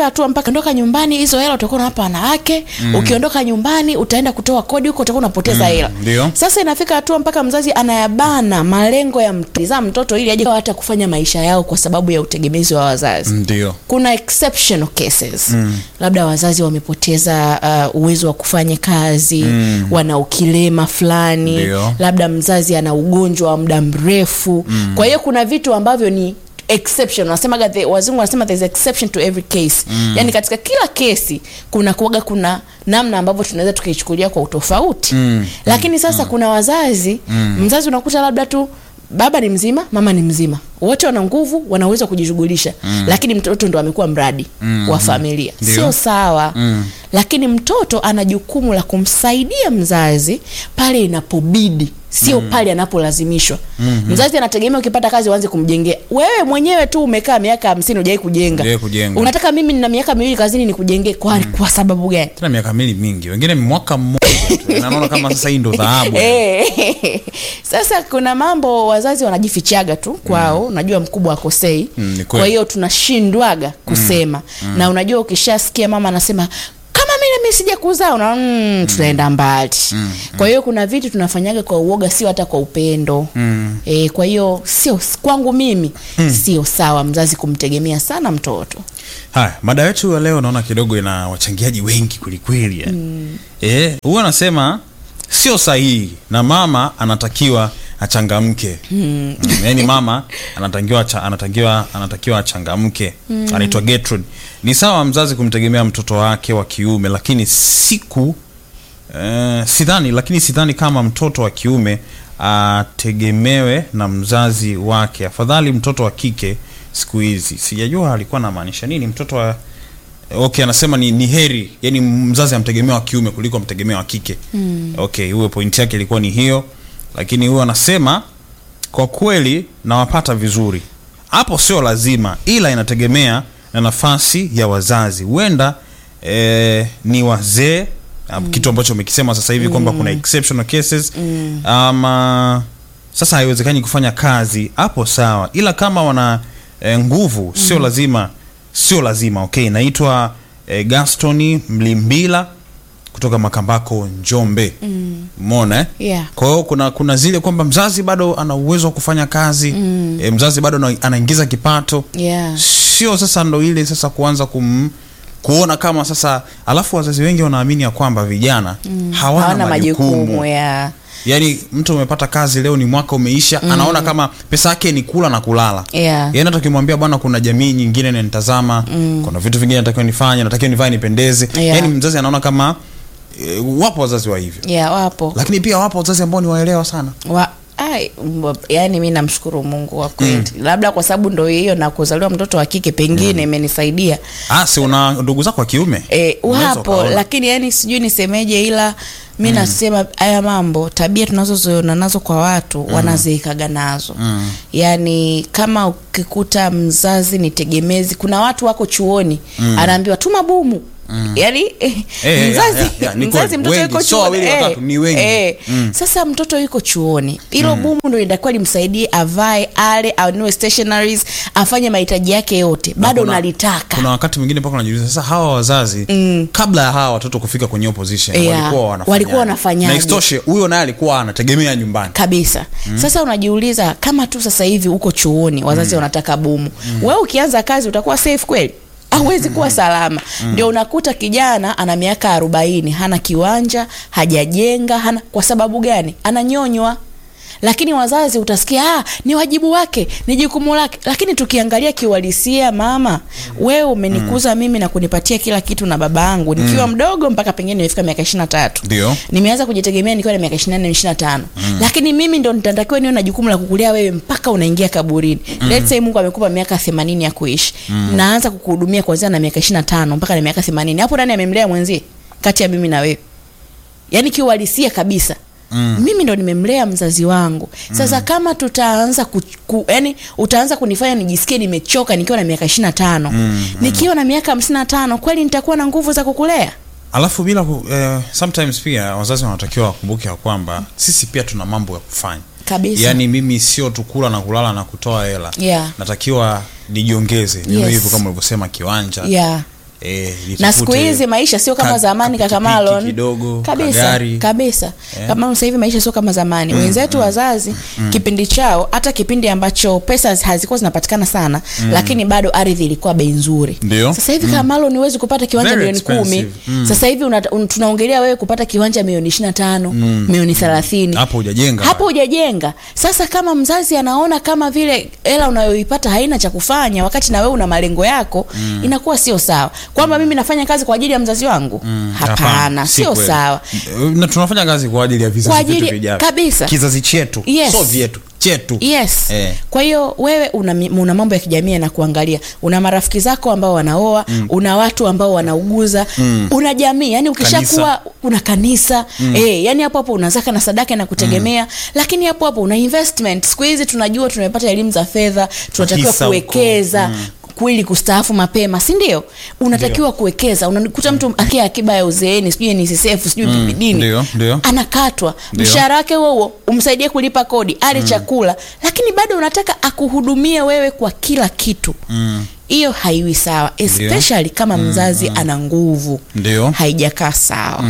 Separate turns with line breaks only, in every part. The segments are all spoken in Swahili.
inafika hatua mpaka ondoka nyumbani hizo hela utakuwa unawapa wanawake mm. ukiondoka nyumbani utaenda kutoa kodi huko utakuwa unapoteza hela
ndio.
sasa inafika hatua mpaka mzazi anayabana malengo ya mtizaa mtoto ili aje hata kufanya maisha yao kwa sababu ya utegemezi wa wazazi
ndio
kuna exceptional cases mm. labda wazazi wamepoteza uh, uwezo wa kufanya kazi mm. wana ukilema fulani
Ndio.
labda mzazi ana ugonjwa wa muda mrefu mm. kwa hiyo kuna vitu ambavyo ni exception wanasemaga the- wazungu wanasema there's exception to every case mm. yani katika kila kesi kuna kuaga kuna namna ambavyo tunaweza tukaichukulia kwa utofauti mm. lakini sasa mm. kuna wazazi mm. mzazi unakuta labda tu baba ni mzima mama ni mzima wote wana nguvu wana uwezo wa kujishughulisha mm. lakini mtoto ndo amekuwa mradi mm. wa familia
Ndio.
sio sawa mm. lakini mtoto ana jukumu la kumsaidia mzazi pale inapobidi sio mm. pale anapolazimishwa mm-hmm. mzazi anategemea ukipata kazi uanze kumjengea wewe mwenyewe tu umekaa miaka hamsini ujawai kujenga
Hujawahi kujenga.
unataka mimi nina miaka miwili kazini nikujengee kwa, mm. kwa sababu gani
tena miaka mili mingi wengine mwaka mmoja tu. Na naona kama sasa hii ndo dhahabu
Eh, sasa kuna mambo wazazi wanajifichaga tu kwao mm. najua mkubwa akosei
Mm, ni kweli.
kwa hiyo tunashindwaga kusema mm. na unajua ukishasikia mama anasema kama mi nami sija kuzaa una mm, tunaenda mbali mm. kwa hiyo kuna vitu tunafanyaga kwa uoga sio hata kwa upendo mm. e, kwa hiyo sio kwangu mimi mm. sio sawa mzazi kumtegemea sana mtoto
haya mada yetu ya leo naona kidogo ina wachangiaji wengi kwelikweli yani. mm. eh, huwa anasema sio sahihi na mama anatakiwa achangamke mm. yaani mama anatakiwa acha- anatakiwa anatakiwa achangamke mm. anaitwa Gertrude ni sawa mzazi kumtegemea mtoto wake wa kiume lakini siku Eh, sidhani lakini sidhani kama mtoto wa kiume ategemewe na mzazi wake afadhali mtoto wa kike siku hizi sijajua alikuwa anamaanisha nini mtoto wa okay anasema ni, ni heri yani mzazi amtegemea wa kiume kuliko amtegemea wa kike mm. okay huyo pointi yake ilikuwa ni hiyo lakini huyo anasema kwa kweli nawapata vizuri hapo sio lazima ila inategemea na nafasi ya wazazi huenda eh, ni wazee mm. kitu ambacho umekisema sasa hivi mm. kwamba kuna exceptional cases mm. ama sasa haiwezekani kufanya kazi hapo sawa ila kama wana eh, nguvu sio mm. lazima sio lazima okay naitwa eh, gastoni mlimbila kutoka makambako njombe mona eh?
Yeah.
kwa hiyo kuna kuna zile kwamba mzazi bado ana uwezo wa kufanya kazi mm. e, mzazi bado ana- anaingiza kipato
yeah.
sio sasa ndo ile sasa kuanza kum kuona kama sasa alafu wazazi wengi wanaamini ya kwamba vijana mm. hawana,
hawana majukumu
majukumu
ya
yaani mtu umepata kazi leo ni mwaka umeisha mm. anaona kama pesa yake ni kula na kulala
Yeah.
yaani hata ukimwambia bwana kuna jamii nyingine inanitazama mm. kuna vitu vingine natakiwa nifanye natakiwa nivae nipendeze
Yeah.
yaani mzazi anaona kama e, wapo wazazi wa hivyo
yeah, wapo
lakini pia wapo wazazi ambao ni waelewa sana
wa ai, mb- yani mi namshukuru mungu wa kweli mm. labda kwa sababu ndo hiyo na kuzaliwa mtoto wa kike pengine imenisaidia
ah, si una ndugu zako wa kiume
e,
Unaweza
wapo
ukaona.
lakini yani sijui nisemeje ila mi mm. nasema haya mambo tabia tunazozoona nazo kwa watu mm. wanazeekaga nazo mm. yani kama ukikuta mzazi ni tegemezi kuna watu wako chuoni mm. anaambiwa tuma bumu Mm. yani eh,
Eh,
mzazi,
ya, ya, ya, ni
mzazi
kweli.
mtoto
Wengi,
yuko
sio
chuoni
wawili, watatu, ni wengi.
eh. sasa mtoto yuko chuoni hilo mm. bumu ndo inatakiwa limsaidie avae ale anue stationaries afanye mahitaji yake yote
Na
bado
kuna-
unalitaka
kuna wakati mwingine mpaka unajiuliza sasa hawa wazazi mm. kabla ya hawa watoto kufika kwenye hiyo position
Yeah.
walikuwa wanafanyaje?
Walikuwa wanafanyaje?
na isitoshe huyo naye alikuwa anategemea nyumbani
kabisa mm. sasa unajiuliza kama tu sasa hivi uko chuoni wazazi mm. wanataka bumu mm. wewe ukianza kazi utakuwa safe kweli hauwezi kuwa salama ndio unakuta kijana ana miaka arobaini hana kiwanja hajajenga hana kwa sababu gani ananyonywa lakini wazazi utasikia ah, ni wajibu wake ni jukumu lake lakini tukiangalia kiuhalisia mama wewe umenikuza mimi na kunipatia kila kitu na baba yangu nikiwa mdogo mpaka pengine nimefika miaka ishiri na tatu
Ndio.
nimeanza kujitegemea nikiwa na miaka ishiri na nne ishiri na tano lakini mimi ndo nitatakiwa niwe na jukumu la kukulea wewe mpaka unaingia kaburini Let's say mungu amekupa miaka themanini ya kuishi naanza kukuhudumia kuanzia na miaka ishiri na tano mpaka na miaka themanini hapo nani amemlea mwenzie kati ya mimi na wewe yaani kiuhalisia kabisa Mm. mimi ndo nimemlea mzazi wangu sasa mm. kama tutaanza ku, ku, yani utaanza kunifanya nijisikie nimechoka nikiwa na miaka ishiri na tano mm. nikiwa na miaka hamsini na tano kweli nitakuwa na nguvu za kukulea
alafu bila ku, eh, sometimes pia wazazi wanatakiwa wakumbuke ya kwamba sisi pia tuna mambo ya kufanya
kabisa
yaani mimi sio tu kula na kulala na kutoa hela
Yeah.
natakiwa nijiongeze niwe
Yes.
hivyo kama ulivyosema kiwanja
yeah.
eh,
na
litafute
siku hizi maisha sio kama
ka-
zamani kaka
kapikipiki
Marlon
kidogo,
kabisa
kagari.
kabisa kama sasa hivi maisha sio kama zamani wenzetu wazazi kipindi chao hata kipindi ambacho pesa hazikuwa zinapatikana sana lakini bado ardhi ilikuwa bei nzuri
Ndio.
sasa hivi kama Marlon huwezi kupata kiwanja
Very
milioni kumi
expensive.
sasa hivi una, un, tunaongelea wewe kupata kiwanja milioni ishirini na tano milioni thelathini
hapo hujajenga
hapo hujajenga sasa kama mzazi anaona kama vile hela unayoipata haina cha kufanya wakati na wewe una malengo yako inakuwa sio sawa kwamba mimi nafanya kazi kwa ajili ya mzazi wangu hapana
si
sio
kweli.
sawa
na tunafanya kazi kwa ajili ya
Kwa
vizazi
ajili-
vyetu vijavyo
kabisa.
kizazi chetu
Yes.
so vyetu chetu
yes
Eh.
kwa hiyo wewe una, mi- una mambo ya kijamii yanakuangalia una marafiki zako ambao wanaoa una watu ambao wanauguza una jamii yani ukishakuwa una kanisa eh, yani hapo hapo una zaka na sadaka na kutegemea lakini hapo hapo una investment siku hizi tunajua tumepata elimu za fedha tunatakiwa
Hisa huko.
kuwekeza kweli kustaafu mapema si ndio unatakiwa kuwekeza unakuta mtu akia akiba ya uzeeni sijui NSSF sijui PPD
ndio, ndio.
anakatwa
Ndio.
mshahara wake huo huo umsaidie kulipa kodi ale chakula lakini bado unataka akuhudumie wewe kwa kila kitu hiyo haiwi sawa especially kama mzazi ana nguvu
Ndio.
haijakaa sawa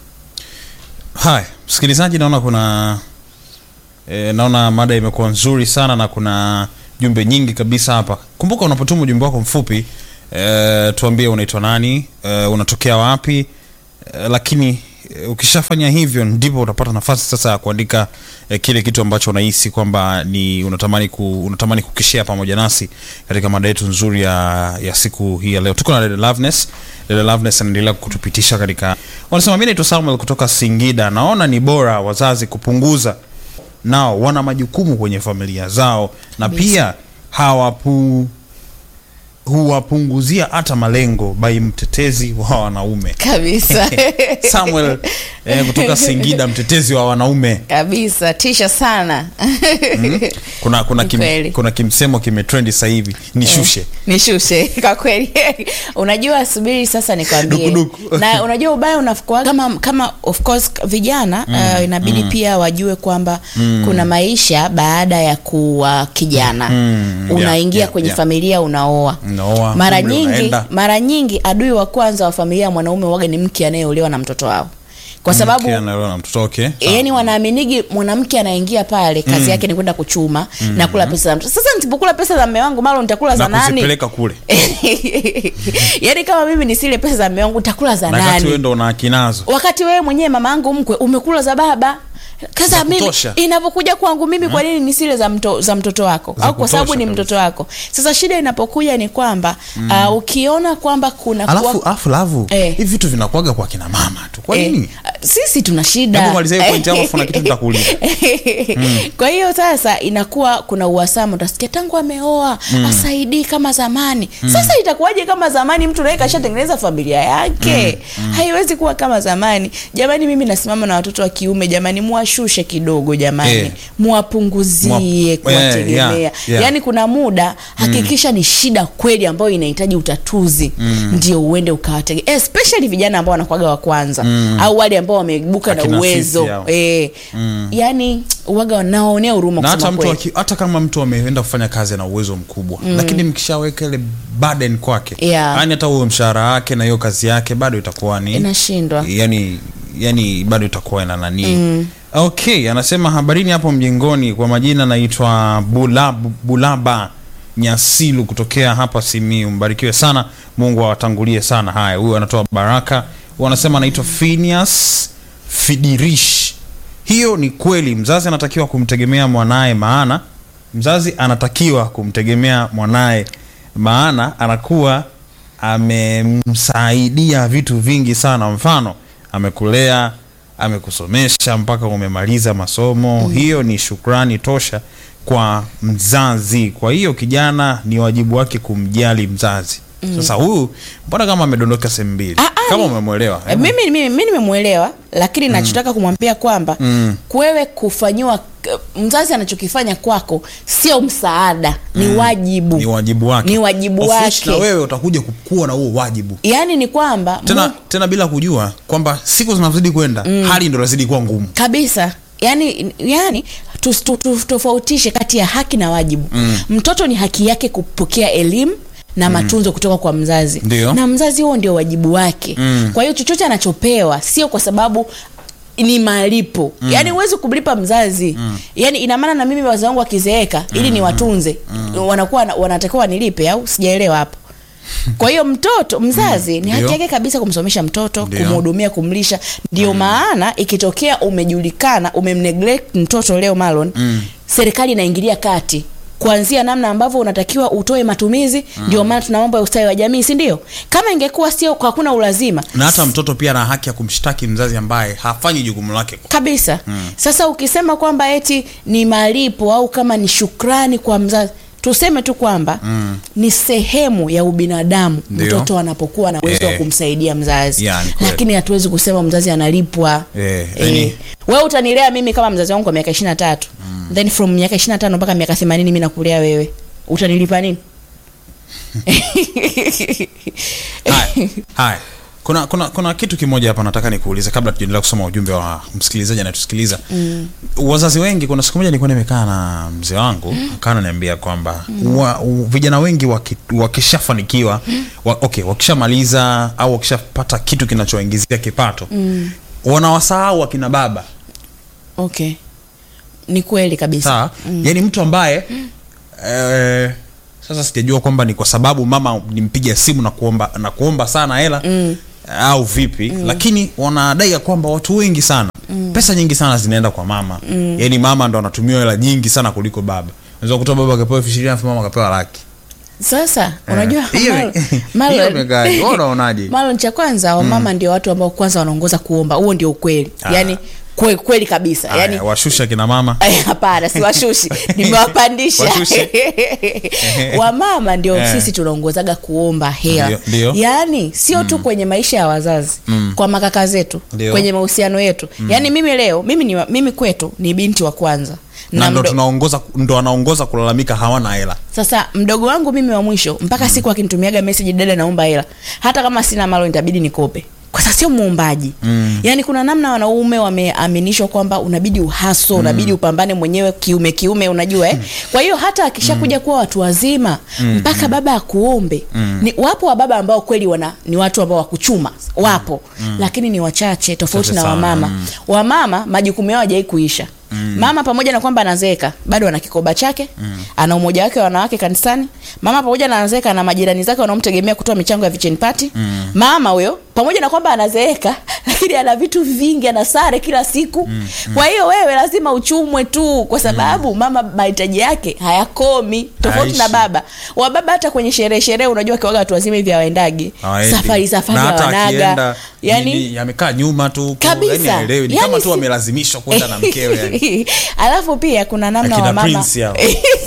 haya msikilizaji naona kuna e, naona mada imekuwa nzuri sana na kuna jumbe nyingi kabisa hapa kumbuka unapotuma ujumbe wako mfupi e, tuambie unaitwa nani e, unatokea wapi e, lakini e, ukishafanya hivyo ndipo utapata nafasi sasa ya kuandika e, kile kitu ambacho unahisi kwamba ni unatamani ku, unatamani kukishare pamoja nasi katika mada yetu nzuri ya, ya siku hii ya leo tuko na dada Loveness dada Loveness anaendelea kutupitisha katika wanasema mimi naitwa Samuel kutoka Singida naona ni bora wazazi kupunguza nao wana majukumu kwenye familia zao na
Kabisa.
pia hawapu huwapunguzia hata malengo bai mtetezi wa wanaume
kabisa
Samuel eh, kutoka Singida mtetezi wa wanaume
kabisa tisha sana
kuna kuna,
Ni
kim,
kweli.
kuna kimsemo kimetrendi sasa hivi nishushe
nishushe kwa kweli unajua subiri sasa nikwambie
Dukuduku.
na unajua ubaya unafukua kama kama of course vijana uh, inabidi pia wajue kwamba kuna maisha baada ya kuwa kijana
Mm, yeah,
unaingia
yeah,
kwenye
yeah.
familia unaoa
Unaoa,
mara
umri
nyingi
unaenda.
mara nyingi adui wa kwanza wa familia ya mwanaume waga ni mke anayeolewa na mtoto wao kwa sababu
Mke anaolewa na mtoto okay sawa.
yani wanaaminigi mwanamke anaingia pale kazi yake ni kwenda kuchuma na kula pesa za mtu sasa nisipokula pesa za mme wangu malo nitakula za
na
nani
kuzipeleka kule
yaani kama mimi nisile pesa za mme wangu nitakula za
na kati wewe
nani
ndo una haki nazo
wakati wewe mwenyewe mama yangu mkwe umekula za baba
Za
sasa mimi
kutosha.
inapokuja kwangu mimi kwa nini nisile za, mto, za mtoto wako
Za
au kwa sababu
kutosha
ni
kabisa.
mtoto wako sasa shida inapokuja ni kwamba uh, ukiona kwamba kuna
alafu
kuwa-
alafu lavu
Eh.
hivi vitu vinakuwaga kwa kina mama tu kwa
Eh,
nini
sisi tuna shida
Hebu malizia hiyo point yako, afu na kitu nitakuuliza.
kwa hiyo sasa inakuwa kuna uhasama utasikia tangu ameoa asaidii kama zamani sasa itakuwaje kama zamani mtu naye kashatengeneza familia yake haiwezi kuwa kama zamani jamani mimi nasimama na watoto wa kiume jamani muwashushe kidogo jamani
Eh.
muwapunguzie
Mwa-
kuwategemea
eh, yeah, yeah.
yaani kuna muda hakikisha ni shida kweli ambayo inahitaji utatuzi ndio uende ukawatege especially vijana ambao wanakuwaga wa kwanza au wale ambao wameibuka na
Akina
uwezo
sisi hao.
eh, yani uwaga wanaonea huruma
na
kusema
hata mtu
kweli.
aki, hata kama mtu ameenda kufanya kazi ana uwezo mkubwa lakini mkishaweka ile burden kwake
Yeah.
yani hata huo mshahara wake na hiyo kazi yake bado itakuwa ni
inashindwa
yani yani bado itakuwa ina nani okay anasema habarini hapo mjengoni kwa majina naitwa Bulab, bulaba nyasilu kutokea hapa simiu mbarikiwe sana mungu awatangulie sana haya huyu anatoa baraka huyu anasema anaitwa Phineas fidirish hiyo ni kweli mzazi anatakiwa kumtegemea mwanaye maana mzazi anatakiwa kumtegemea mwanaye maana anakuwa amemsaidia vitu vingi sana mfano amekulea amekusomesha mpaka umemaliza masomo mm. hiyo ni shukrani tosha kwa mzazi kwa hiyo kijana ni wajibu wake kumjali mzazi mm. sasa huyu mbona kama amedondoka sehemu mbili
Ah, ah,
kama
ni-
umemwelewa
Eh, mimi mimi mimi nimemwelewa lakini nachotaka kumwambia kwamba
Mm.
kwewe kufanyiwa k- mzazi anachokifanya kwako sio msaada ni wajibu
ni wajibu wake
Ni wajibu
Of which
wake.
na wewe utakuja kuwa na huo wajibu
yaani ni kwamba
tena,
Mungu-
tena bila kujua kwamba siku zinavyozidi kwenda hali ndo inazidi kuwa ngumu
kabisa yani yani tus- tu- tu- tofautishe kati ya haki na wajibu mm. mtoto ni haki yake kupokea elimu na matunzo kutoka kwa mzazi
Ndio.
na mzazi huo ndio wajibu wake
Mm.
kwa hiyo chochote anachopewa sio kwa sababu ni malipo mm. yaani huwezi kumlipa mzazi mm. yaani ina maana na mimi wazazi wangu wakizeeka ili niwatunze mm. wanakuwa wanatakiwa wanilipe au sijaelewa hapo kwa hiyo mtoto mzazi ni haki
Ndio.
yake kabisa kumsomesha mtoto
Ndio.
kumhudumia kumlisha ndio maana ikitokea umejulikana umemneglect mtoto leo malon
Mm.
serikali inaingilia kati kuanzia namna ambavyo unatakiwa utoe matumizi ndio maana tuna mambo ya ustawi wa jamii si ndio kama ingekuwa sio hakuna ulazima
na hata mtoto pia ana haki ya kumshtaki mzazi ambaye hafanyi jukumu lake
kabisa sasa ukisema kwamba eti ni malipo au kama ni shukrani kwa mzazi tuseme tu kwamba mm. ni sehemu ya ubinadamu
Ndio.
mtoto anapokuwa na uwezo wa
Eh.
kumsaidia mzazi
Ya, ni kweli.
lakini hatuwezi kusema mzazi analipwa
Eh, yani-
wewe utanilea mimi kama mzazi wangu kwa miaka ishiri na tatu then from miaka ishiri na tano mpaka miaka themanini mi nakulea wewe utanilipa nini
haya haya kuna, kuna, kuna kitu kimoja hapa nataka nikuulize kabla tujaendelea kusoma ujumbe wa msikilizaji anayetusikiliza mm. wazazi wengi kuna siku moja nilikuwa nimekaa na mzee wangu mm. akawa ananiambia kwamba mm. wa, u, vijana wengi waki, wakishafanikiwa wa, okay, wakishamaliza au wakishapata kitu kinachoingizia kipato mm. wanawasahau akina baba
okay ni kweli kabisa
sawa mm. yaani mtu ambaye eh, sasa sijajua kwamba ni kwa sababu mama nimpiga simu na kuomba na kuomba sana hela mm. au vipi mm. lakini wanadai ya kwamba watu wengi sana mm. pesa nyingi sana zinaenda kwa mama mm. yaani mama ndo anatumia hela nyingi sana kuliko baba unaweza kukuta baba akapewa elfu ishirini alafu mama akapewa laki
sasa unajua
Hiyo-
Marlon-
hiyo
Marlon-
imekaje? Wewe unaonaje?
Marlon, cha kwanza wamama ndio watu ambao kwanza wanaongoza kuomba huo ndio ukweli
Ah.
yaani kwe, kweli kabisa
Aya,
yaani
washusha kina mama
Ay, hapana siwashushi nimewapandisha
Washushe.
wamama ndio
Eh.
sisi tunaongozaga kuomba hela
Ndio, ndio.
yaani sio tu kwenye maisha ya wazazi kwa makaka zetu
Ndio.
kwenye mahusiano yetu yaani mimi leo mimi, ni, wa- mimi kwetu ni binti wa kwanza
na ndo
mdo-
tunaongoza ndo anaongoza kulalamika hawana hela
sasa mdogo wangu mimi wa mwisho mpaka siku akinitumiaga message dada naomba hela hata kama sina malo nitabidi nikope kwa sasa sio muombaji mm. yaani kuna namna wanaume wameaminishwa kwamba unabidi uhaso mm. unabidi upambane mwenyewe kiume kiume unajua eh? kwa hiyo hata akishakuja kuwa watu wazima mpaka baba akuombe ni wapo wa baba ambao kweli wana ni watu ambao wakuchuma wapo lakini ni wachache tofauti
Chache
na
sana,
wamama
mm.
wamama majukumu yao hajai kuisha Mm. mama pamoja na kwamba anazeeka bado ana kikoba chake mm. ana umoja wake wa wanawake kanisani mama pamoja na anazeeka na majirani zake wanaomtegemea kutoa michango ya vichen party mm. mama huyo pamoja na kwamba anazeeka lakini ana vitu vingi ana sare kila siku mm. kwa hiyo wewe lazima uchumwe tu kwa sababu mm. mama mahitaji yake hayakomi tofauti na
Haishi.
baba wababa hata kwenye sherehe sherehe unajua kiwaga watu wazima hivi hawaendagi
Hawaendi.
safari safari
Na hata
hawanaga
akienda,
yani
ni- ni- amekaa nyuma tu
Kabisa.
yani haelewi ni
Yani
kama tu
si-
amelazimishwa kwenda na mkewe yani.
alafu pia kuna namna
Akina
wa mama
Prince hao.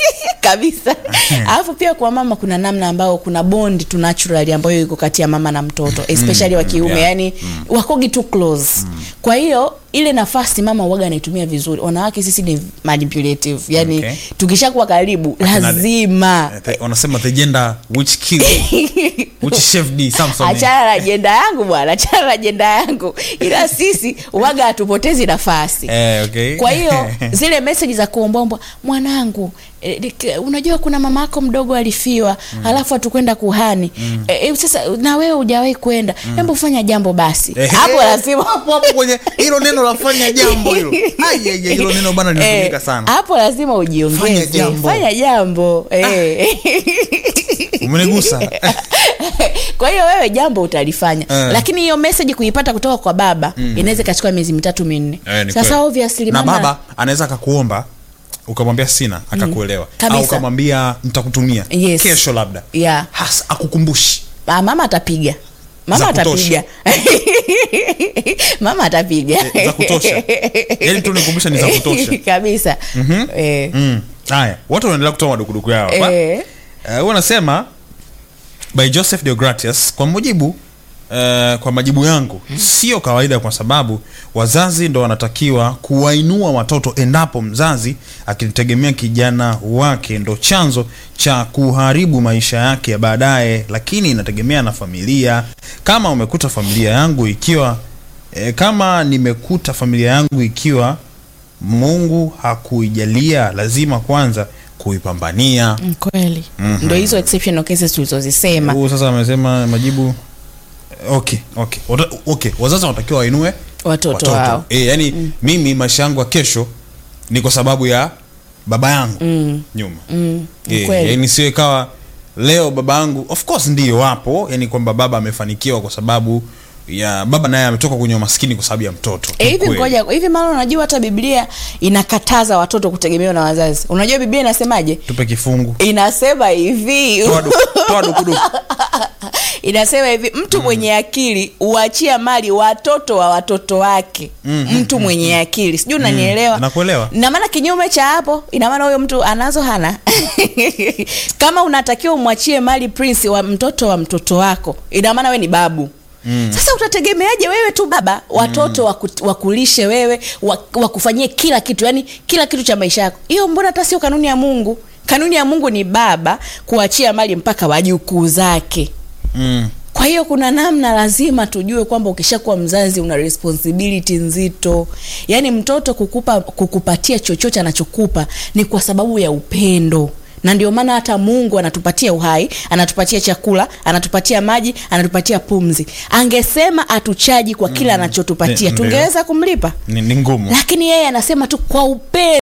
kabisa alafu pia kwa mama kuna namna ambao kuna bond tu naturally ambayo iko kati ya mama na mtoto especially wa kiume
yeah.
yani wakogi too close kwa hiyo ile nafasi mama uwaga anaitumia vizuri wanawake sisi ni manipulative yani
Okay.
tukishakuwa karibu lazima
Eh, the- wanasema the gender which kill which chef d Samson
achana na ajenda yangu bwana achana na ajenda yangu ila sisi uwaga hatupotezi nafasi
eh okay
kwa hiyo zile meseji za kuombaomba mwanangu eh, lik- unajua kuna mama yako mdogo alifiwa mm. alafu hatukwenda kuhani mm. e, sasa na wewe hujawahi kwenda hebu fanya jambo basi
Eh,
hapo
eh,
lazima
hapo hapo kwenye hilo neno lafanya jambo hilo Ai, ai, ai, hilo neno bana linatumika
Eh,
sana
hapo lazima
Fanya
ujiongeze
jambo.
fanya jambo eh.
umenigusa
kwa hiyo wewe jambo utalifanya
Eh.
lakini hiyo meseji kuipata kutoka kwa baba inaweza ikachukua miezi mitatu minne
Eh, ni
sasa
kweli.
obviously
na
mama
baba anaweza akakuomba ukamwambia sina akakuelewa
Kabisa.
au ukamwambia nitakutumia
Yes.
kesho labda
yeah.
hasa akukumbushi
Ah, mama atapiga mama
Za kutosha.
atapiga mama atapiga
Eh, za kutosha. Yaani tu nikumbusha ni za kutosha.
kabisa eh,
Mm. haya watu wanaendelea kutoa madukuduku yao hapa
eh,
Eh, huwa anasema by joseph deogratius kwa mujibu uh, kwa majibu yangu sio kawaida kwa sababu wazazi ndo wanatakiwa kuwainua watoto endapo mzazi akitegemea kijana wake ndo chanzo cha kuharibu maisha yake ya baadaye lakini inategemea na familia kama umekuta familia yangu ikiwa eh, kama nimekuta familia yangu ikiwa mungu hakuijalia lazima kwanza kuipambania
Mm, kweli ndo hizo exceptional cases tulizozisema
huu sasa amesema majibu okay okay Wata, okay wazazi wanatakiwa wainue
watoto wao
e, yani mimi maisha yangu ya kesho ni kwa sababu ya baba yangu
mm.
nyuma
Mm.
Eh,
kweli.
yani sio ikawa leo baba yangu of course ndio wapo yani kwamba baba amefanikiwa kwa sababu ya baba naye ametoka kwenye umaskini kwa sababu ya mtoto
Eh, hivi
Kweli.
ngoja hivi mara unajua hata biblia inakataza watoto kutegemewa na wazazi unajua biblia inasemaje
tupe kifungu
inasema hivi
Toa du- toa dukuduku
inasema hivi mtu mwenye akili huachia mali watoto wa watoto wake mtu mwenye akili sijui unanielewa
nakuelewa.
na maana kinyume cha hapo ina maana huyo mtu anazo hana kama unatakiwa umwachie mali prince wa mtoto wa mtoto wako ina maana we ni babu Mm. sasa utategemeaje wewe tu baba watoto mm. waku, wakulishe wewe wa- wakufanyie kila kitu yani kila kitu cha maisha yako hiyo mbona hata sio kanuni ya mungu kanuni ya mungu ni baba kuachia mali mpaka wajukuu zake
mm.
kwa hiyo kuna namna lazima tujue kwamba ukishakuwa mzazi una responsibility nzito yaani mtoto kukupa kukupatia chochote anachokupa ni kwa sababu ya upendo na ndio maana hata mungu anatupatia uhai anatupatia chakula anatupatia maji anatupatia pumzi angesema atuchaji kwa kile anachotupatia
Ndio.
tungeweza kumlipa
ni, ni ngumu
lakini yeye anasema tu kwa upendo